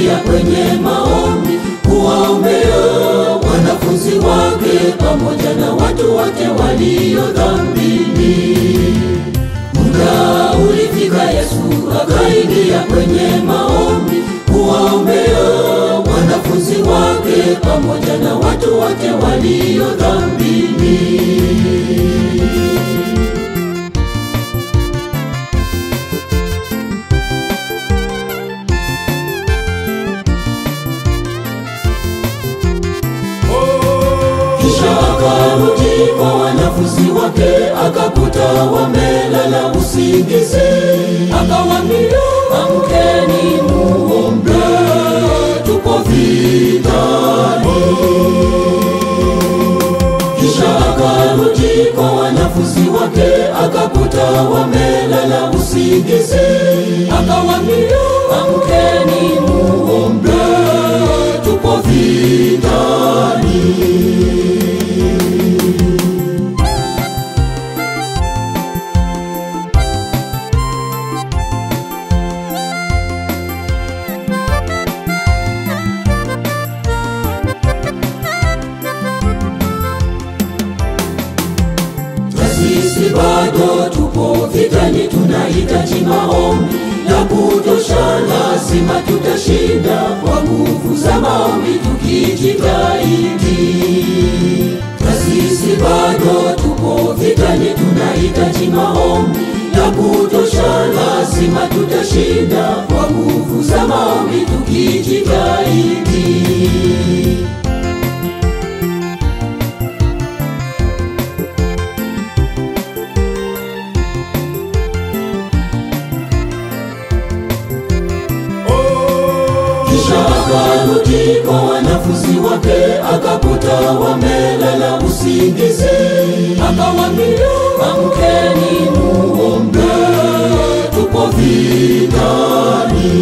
akaingia kwenye maombi kuwaombea wanafunzi wake pamoja na watu wote walio dhambini. Muda ulifika, Yesu akaingia kwenye maombi kuwaombea wanafunzi wake pamoja na watu wote walio dhambini. Kisha akarudi kwa wanafunzi wake, akakuta wamelala usingizi. Akawaambia, amkeni muombe, tuko vitani. Kisha akarudi kwa wanafunzi wake, akakuta wamelala usingizi. Akawaambia, amkeni muombe, tuko vitani. na sisi bado tupo vitani, tunahitaji maombi ya kutosha. Lazima tutashinda kwa nguvu za maombi tukijitahidi. Na sisi bado tupo vitani, tunahitaji maombi ya kutosha. Lazima tutashinda kwa nguvu za maombi tukijitahidi. Kisha akarudi kwa wanafunzi wake, akakuta wamelala usingizi. Akawaambia, amkeni muombe, tuko vitani.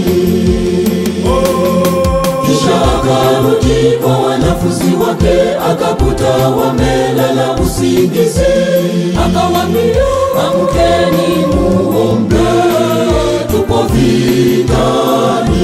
Kisha akarudi kwa wanafunzi wake, akakuta wamelala usingizi. Akawaambia, amkeni muombe, tuko vitani.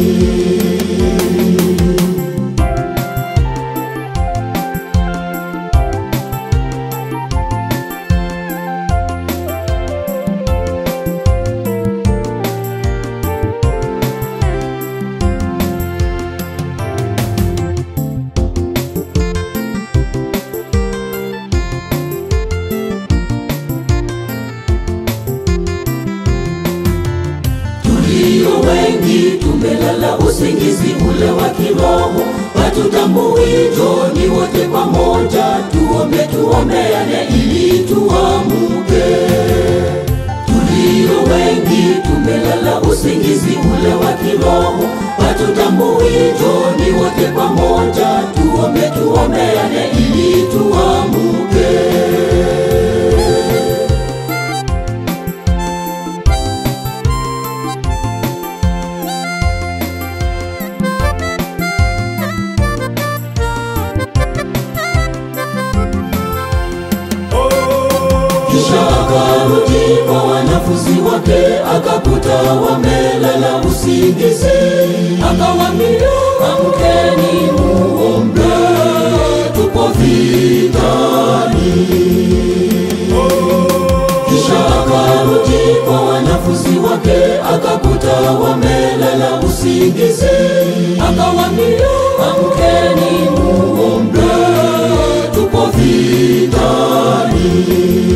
Tulio wengi tumelala usingizi ule wa kiroho, hatutambui. Njoni wote pamoja, tuombe, tuombeane ili tuamuke. Tulio wengi tumelala usingizi ule wa kiroho, hatutambui. Njoni wote pamoja, tuombe, tuombeane ili tuamuke. Kisha akarudi kwa wanafunzi wake, akakuta wamelala usingizi. Akawaambia, amkeni muombe, tuko vitani. Kisha akarudi kwa wanafunzi wake, akakuta wamelala usingizi. Akawaambia, amkeni muombe, tuko vitani.